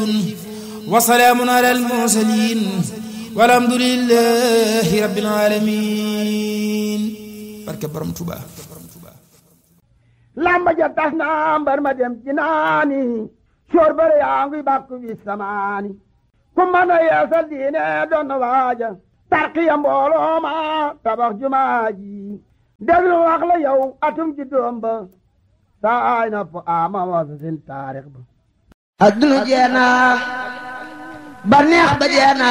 وسلام على المرسلين والحمد لله رب العالمين barke borom Tuuba lamba ja tas na mbar ma dem ci naani soor bare yaa ngi bàkku bi samaani ku mën a yeesal diine doon na waaja tarqiya mbooloo ma tabax jumaa ji déglu wax la yow atum ji doom ba saay na po ama wasa sin taarix ba adduna jeena ba neex ba jeena